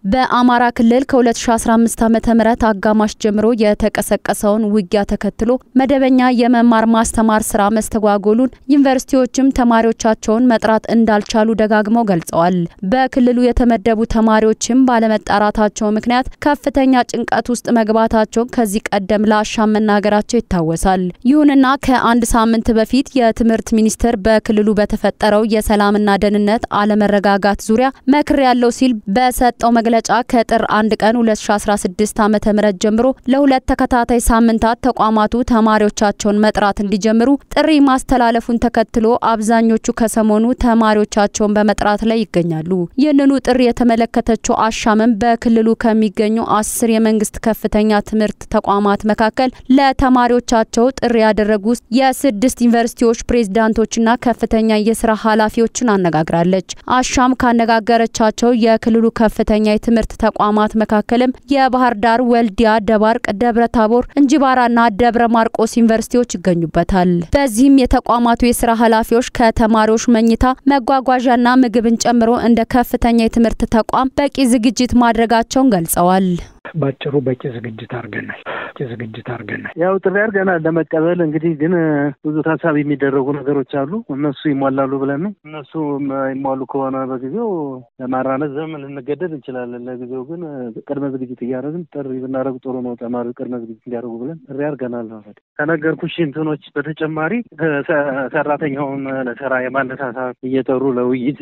በአማራ ክልል ከ2015 ዓ.ም አጋማሽ ጀምሮ የተቀሰቀሰውን ውጊያ ተከትሎ መደበኛ የመማር ማስተማር ስራ መስተጓጎሉን ዩኒቨርሲቲዎችም ተማሪዎቻቸውን መጥራት እንዳልቻሉ ደጋግመው ገልጸዋል። በክልሉ የተመደቡ ተማሪዎችም ባለመጣራታቸው ምክንያት ከፍተኛ ጭንቀት ውስጥ መግባታቸውን ከዚህ ቀደም ለአሻም መናገራቸው ይታወሳል። ይሁንና ከአንድ ሳምንት በፊት የትምህርት ሚኒስቴር በክልሉ በተፈጠረው የሰላምና ደህንነት አለመረጋጋት ዙሪያ መክር ያለው ሲል በሰጠው መግለጫ ከጥር አንድ ቀን 2016 ዓ.ም ጀምሮ ለሁለት ተከታታይ ሳምንታት ተቋማቱ ተማሪዎቻቸውን መጥራት እንዲጀምሩ ጥሪ ማስተላለፉን ተከትሎ አብዛኞቹ ከሰሞኑ ተማሪዎቻቸውን በመጥራት ላይ ይገኛሉ። ይህንኑ ጥሪ የተመለከተችው አሻምም በክልሉ ከሚገኙ አስር የመንግስት ከፍተኛ ትምህርት ተቋማት መካከል ለተማሪዎቻቸው ጥሪ ያደረጉ የስድስት ዩኒቨርሲቲዎች ፕሬዝዳንቶችና ከፍተኛ የስራ ኃላፊዎችን አነጋግራለች። አሻም ካነጋገረቻቸው የክልሉ ከፍተኛ የትምህርት ተቋማት መካከልም የባህር ዳር፣ ወልዲያ፣ ደባርቅ፣ ደብረ ታቦር፣ እንጂባራና ደብረ ማርቆስ ዩኒቨርሲቲዎች ይገኙበታል። በዚህም የተቋማቱ የስራ ኃላፊዎች ከተማሪዎች መኝታ፣ መጓጓዣና ምግብን ጨምሮ እንደ ከፍተኛ የትምህርት ተቋም በቂ ዝግጅት ማድረጋቸውን ገልጸዋል። ባጭሩ በቂ ዝግጅት አድርገናል። በቂ ዝግጅት አድርገናል። ያው ጥሪ አድርገናል ለመቀበል እንግዲህ ግን ብዙ ታሳቢ የሚደረጉ ነገሮች አሉ። እነሱ ይሟላሉ ብለን ነው። እነሱ ይሟሉ ከሆነ በጊዜው ለማራነዝ ዘመን ልንገደድ እንችላለን። ለጊዜው ግን ቅድመ ዝግጅት እያደረግን ጥሪ ብናደርግ ጥሩ ነው። ተማሪ ቅድመ ዝግጅት እንዲያደርጉ ብለን ጥሪ አድርገናል። ማለት ከነገርኩሽ እንትኖች በተጨማሪ ሰራተኛውን ለስራ የማነሳሳት እየጠሩ ለውይይት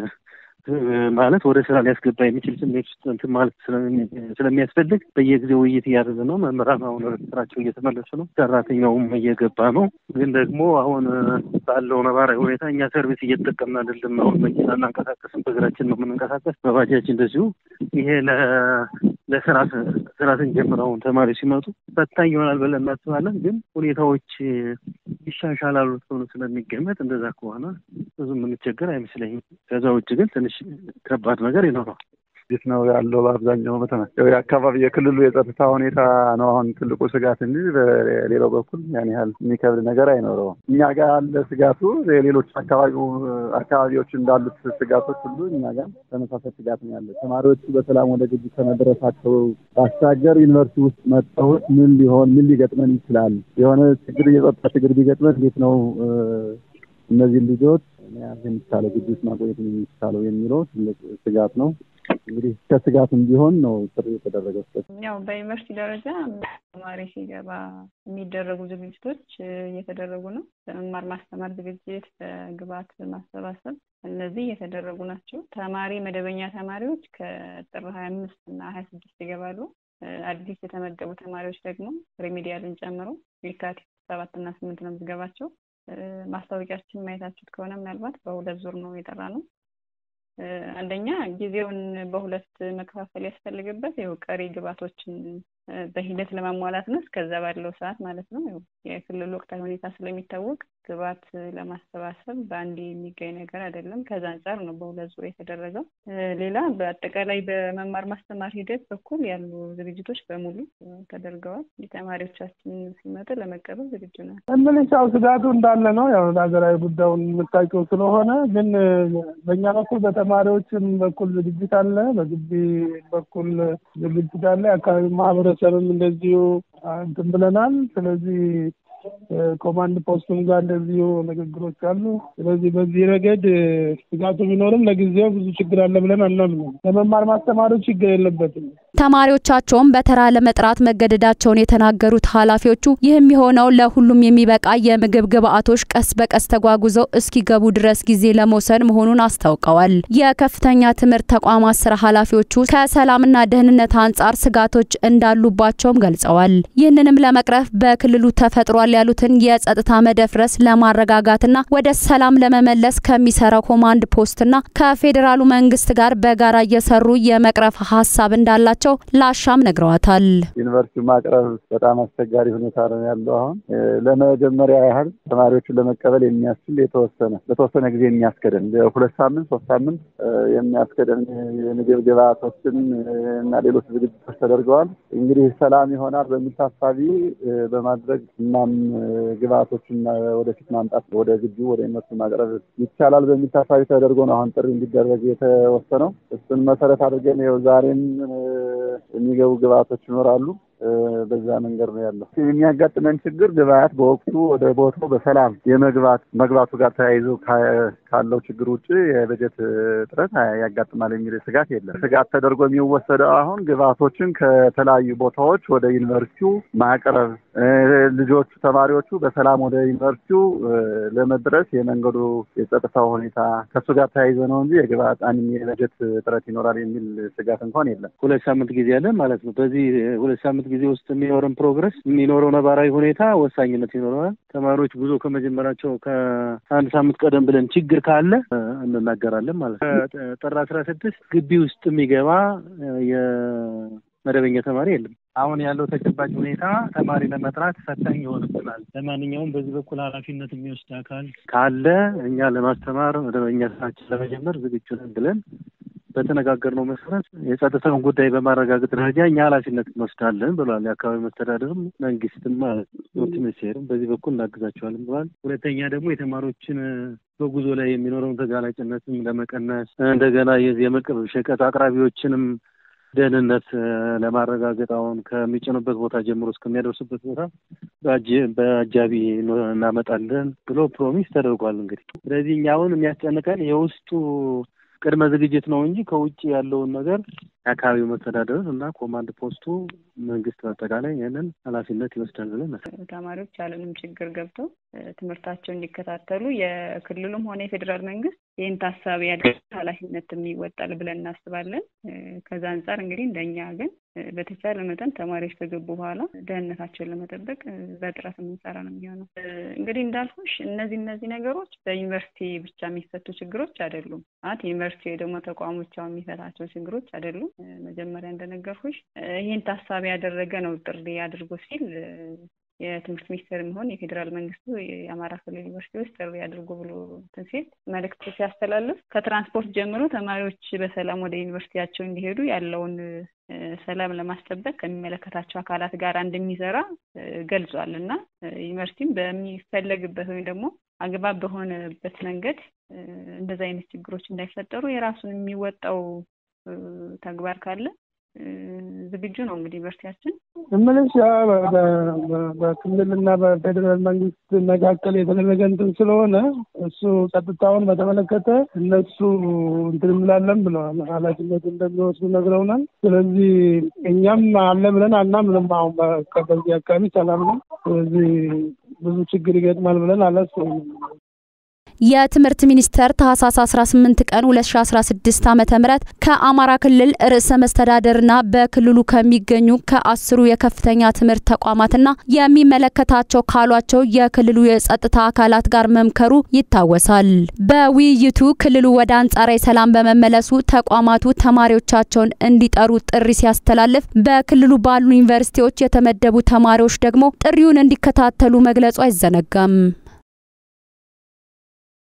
ማለት ወደ ስራ ሊያስገባ የሚችል ስሜት ውስጥ እንትን ማለት ስለሚያስፈልግ በየጊዜው ውይይት እያደረገ ነው። መምህራን አሁን ወደ ስራቸው እየተመለሱ ነው። ሰራተኛውም እየገባ ነው። ግን ደግሞ አሁን ባለው ነባራዊ ሁኔታ እኛ ሰርቪስ እየተጠቀምን አይደለም። አሁን መኪና እናንቀሳቀስም፣ በእግራችን ነው የምንንቀሳቀስ፣ በባጃጅ እንደዚሁ። ይሄ ለስራ ስራ ስንጀምር አሁን ተማሪ ሲመጡ ፈታኝ ይሆናል ብለን እናስባለን። ግን ሁኔታዎች ይሻሻላሉ ተብሎ ስለሚገመት እንደዛ ከሆነ ብዙ የምንቸገር አይመስለኝም። ከዛ ውጭ ግን ትንሽ ከባድ ነገር ይኖረዋል። እንዴት ነው ያለው? በአብዛኛው በተመ የአካባቢ የክልሉ የጸጥታ ሁኔታ ነው አሁን ትልቁ ስጋት እንጂ በሌላው በኩል ያን ያህል የሚከብድ ነገር አይኖረውም። እኛ ጋር ያለ ስጋቱ የሌሎች አካባቢው አካባቢዎች እንዳሉት ስጋቶች ሁሉ እኛ ጋር ተመሳሳይ ስጋት ነው ያለ። ተማሪዎቹ በሰላም ወደ ግቢ ከመድረሳቸው ባሻገር ዩኒቨርሲቲ ውስጥ መጥተውት ምን ሊሆን ምን ሊገጥመን ይችላል፣ የሆነ ችግር የጸጥታ ችግር ቢገጥመን እንዴት ነው እነዚህ ልጆች መያዝ የሚቻለው ግቢ ውስጥ ማቆየት የሚቻለው የሚለው ትልቅ ስጋት ነው። እንግዲህ ከስጋትም ቢሆን ነው ጥሪ የተደረገው። ያው በዩኒቨርሲቲ ደረጃ ተማሪ ሲገባ የሚደረጉ ዝግጅቶች እየተደረጉ ነው። በመማር ማስተማር ዝግጅት፣ በግብዓት ማሰባሰብ እነዚህ እየተደረጉ ናቸው። ተማሪ መደበኛ ተማሪዎች ከጥር ሀያ አምስት እና ሀያ ስድስት ይገባሉ። አዲስ የተመደቡ ተማሪዎች ደግሞ ሬሜዲያልን ጨምሮ የካቲት ሰባት እና ስምንት ነው ምዝገባቸው። ማስታወቂያችን ማየታችሁት ከሆነ ምናልባት በሁለት ዙር ነው የጠራ ነው። አንደኛ ጊዜውን በሁለት መከፋፈል ያስፈልግበት ይኸው ቀሪ ግብዓቶችን በሂደት ለማሟላት ነው። እስከዛ ባለው ሰዓት ማለት ነው። የክልሉ ወቅታዊ ሁኔታ ስለሚታወቅ ግብዓት ለማሰባሰብ በአንድ የሚገኝ ነገር አይደለም። ከዛ አንጻር ነው በሁለት ዙር የተደረገው። ሌላ በአጠቃላይ በመማር ማስተማር ሂደት በኩል ያሉ ዝግጅቶች በሙሉ ተደርገዋል። ተማሪዎቻችን ሲመጡ ለመቀበል ዝግጁ ናል። እምልሽ ያው ስጋቱ እንዳለ ነው። ያው ሀገራዊ ጉዳዩን የምታውቂው ስለሆነ ግን በእኛ በኩል በተማሪዎችም በኩል ዝግጅት አለ፣ በግቢ በኩል ዝግጅት አለ። የአካባቢ ማህበረሰብም እንደዚሁ እንትን ብለናል። ስለዚህ ኮማንድ ፖስቱም ጋር እንደዚሁ ንግግሮች አሉ። ስለዚህ በዚህ ረገድ ስጋቱ ቢኖርም ለጊዜው ብዙ ችግር አለ ብለን አናምንም። ለመማር ማስተማሩ ችግር የለበትም። ተማሪዎቻቸውን በተራ ለመጥራት መገደዳቸውን የተናገሩት ኃላፊዎቹ ይህም የሆነው ለሁሉም የሚበቃ የምግብ ግብዓቶች ቀስ በቀስ ተጓጉዘው እስኪገቡ ድረስ ጊዜ ለመውሰድ መሆኑን አስታውቀዋል። የከፍተኛ ትምህርት ተቋማት ስራ ኃላፊዎቹ ከሰላምና ደህንነት አንጻር ስጋቶች እንዳሉባቸውም ገልጸዋል። ይህንንም ለመቅረፍ በክልሉ ተፈጥሯል ያሉትን የጸጥታ መደፍረስ ለማረጋጋትና ወደ ሰላም ለመመለስ ከሚሰራው ኮማንድ ፖስትና ከፌዴራሉ መንግስት ጋር በጋራ እየሰሩ የመቅረፍ ሀሳብ እንዳላቸው መሆናቸው ለአሻም ነግረዋታል። ዩኒቨርሲቲው ማቅረብ በጣም አስቸጋሪ ሁኔታ ነው ያለው። አሁን ለመጀመሪያ ያህል ተማሪዎችን ለመቀበል የሚያስችል የተወሰነ በተወሰነ ጊዜ የሚያስከደን ሁለት ሳምንት ሶስት ሳምንት የሚያስከደን የምግብ ግብዓቶችን እና ሌሎች ዝግጅቶች ተደርገዋል። እንግዲህ ሰላም ይሆናል በሚል ታሳቢ በማድረግ እናም ግብዓቶችን ወደፊት ማምጣት ወደ ግቢ ወደ ዩኒቨርሲቲ ማቅረብ ይቻላል በሚል ታሳቢ ተደርጎ ነው አሁን ጥሪ እንዲደረግ የተወሰነው። እሱን መሰረት አድርገን ይኸው ዛሬም የሚገቡ ግብዓቶች ይኖራሉ። በዛ መንገድ ነው ያለው። የሚያጋጥመን ችግር ግብአት በወቅቱ ወደ ቦታው በሰላም የመግባት መግባቱ ጋር ተያይዞ ካለው ችግር ውጭ የበጀት እጥረት ያጋጥማል የሚል ስጋት የለም። ስጋት ተደርጎ የሚወሰደው አሁን ግብአቶችን ከተለያዩ ቦታዎች ወደ ዩኒቨርሲቲው ማቅረብ፣ ልጆቹ ተማሪዎቹ በሰላም ወደ ዩኒቨርሲቲው ለመድረስ የመንገዱ የጸጥታው ሁኔታ ከእሱ ጋር ተያይዞ ነው እንጂ የግብአት አንድ የበጀት እጥረት ይኖራል የሚል ስጋት እንኳን የለም። ሁለት ሳምንት ጊዜ ያለን ማለት ነው። በዚህ ሁለት ሳምንት ጊዜ ውስጥ የሚኖረን ፕሮግረስ የሚኖረው ነባራዊ ሁኔታ ወሳኝነት ይኖረዋል። ተማሪዎች ጉዞ ከመጀመራቸው ከአንድ ሳምንት ቀደም ብለን ችግር ካለ እንናገራለን ማለት ነው። ጥር አስራ ስድስት ግቢ ውስጥ የሚገባ የመደበኛ ተማሪ የለም። አሁን ያለው ተጨባጭ ሁኔታ ተማሪ ለመጥራት ፈታኝ ይሆንብናል። ለማንኛውም በዚህ በኩል ኃላፊነት የሚወስድ አካል ካለ እኛ ለማስተማር መደበኛ ስራችን ለመጀመር ዝግጁ ነን ብለን በተነጋገርነው መሰረት የጸጥታውን ጉዳይ በማረጋገጥ ደረጃ እኛ ኃላፊነት እንወስዳለን ብሏል። የአካባቢ መስተዳደርም መንግስትም ማለት ነው። ትምህርት ሚኒስቴርም በዚህ በኩል እናግዛቸዋለን ብሏል። ሁለተኛ ደግሞ የተማሪዎችን በጉዞ ላይ የሚኖረውን ተጋላጭነትም ለመቀነስ እንደገና የዚህ የምግብ ሸቀጥ አቅራቢዎችንም ደህንነት ለማረጋገጥ አሁን ከሚጭኑበት ቦታ ጀምሮ እስከሚያደርሱበት ቦታ በአጃቢ እናመጣለን ብሎ ፕሮሚስ ተደርጓል። እንግዲህ ስለዚህ እኛ አሁን የሚያስጨንቀን የውስጡ ቅድመ ዝግጅት ነው እንጂ ከውጭ ያለውን ነገር የአካባቢው መስተዳደር እና ኮማንድ ፖስቱ መንግስት በአጠቃላይ ይህንን ኃላፊነት ይወስዳል ብለን ተማሪዎች ያለንም ችግር ገብተው ትምህርታቸውን እንዲከታተሉ የክልሉም ሆነ የፌዴራል መንግስት ይህን ታሳቢ ያደረገ ኃላፊነትም ይወጣል ብለን እናስባለን። ከዛ አንጻር እንግዲህ እንደኛ ግን በተቻለ መጠን ተማሪዎች ከገቡ በኋላ ደህንነታቸውን ለመጠበቅ በጥረት የምንሰራ ነው የሚሆነው። እንግዲህ እንዳልኩሽ እነዚህ እነዚህ ነገሮች በዩኒቨርሲቲ ብቻ የሚፈቱ ችግሮች አይደሉም። ማለት ዩኒቨርሲቲ ወይ ደግሞ ተቋሞች የሚፈታቸው ችግሮች አይደሉም። መጀመሪያ እንደነገርኩሽ ይህን ታሳቢ ያደረገ ነው ጥሪ አድርጎ ሲል የትምህርት ሚኒስቴር የሚሆን የፌዴራል መንግስቱ የአማራ ክልል ዩኒቨርሲቲዎች ጥሪ አድርጎ ብሎ እንትን ሲል መልእክት ሲያስተላልፍ ከትራንስፖርት ጀምሮ ተማሪዎች በሰላም ወደ ዩኒቨርሲቲያቸው እንዲሄዱ ያለውን ሰላም ለማስጠበቅ ከሚመለከታቸው አካላት ጋር እንደሚሰራ ገልጿል እና ዩኒቨርሲቲም በሚፈለግበት ወይም ደግሞ አግባብ በሆነበት መንገድ እንደዚ አይነት ችግሮች እንዳይፈጠሩ የራሱን የሚወጣው ተግባር ካለ ዝግጁ ነው። እንግዲህ ዩኒቨርሲቲያችን እምልሽ በክልልና በፌዴራል መንግስት መካከል የተደረገ እንትን ስለሆነ እሱ ጸጥታውን በተመለከተ እነሱ እንትን እንላለን ብለዋል። ኃላፊነት እንደሚወስዱ ነግረውናል። ስለዚህ እኛም አለ ብለን አናምንም። አሁን በዚህ አካባቢ ሰላም ነው። ስለዚህ ብዙ ችግር ይገጥማል ብለን አላስብም። የትምህርት ሚኒስቴር ታህሳስ 18 ቀን 2016 ዓ.ም ከአማራ ክልል ርዕሰ መስተዳደርና በክልሉ ከሚገኙ ከአስሩ የከፍተኛ ትምህርት ተቋማትና የሚመለከታቸው ካሏቸው የክልሉ የጸጥታ አካላት ጋር መምከሩ ይታወሳል። በውይይቱ ክልሉ ወደ አንጻራዊ ሰላም በመመለሱ ተቋማቱ ተማሪዎቻቸውን እንዲጠሩ ጥሪ ሲያስተላልፍ፣ በክልሉ ባሉ ዩኒቨርሲቲዎች የተመደቡ ተማሪዎች ደግሞ ጥሪውን እንዲከታተሉ መግለጹ አይዘነጋም።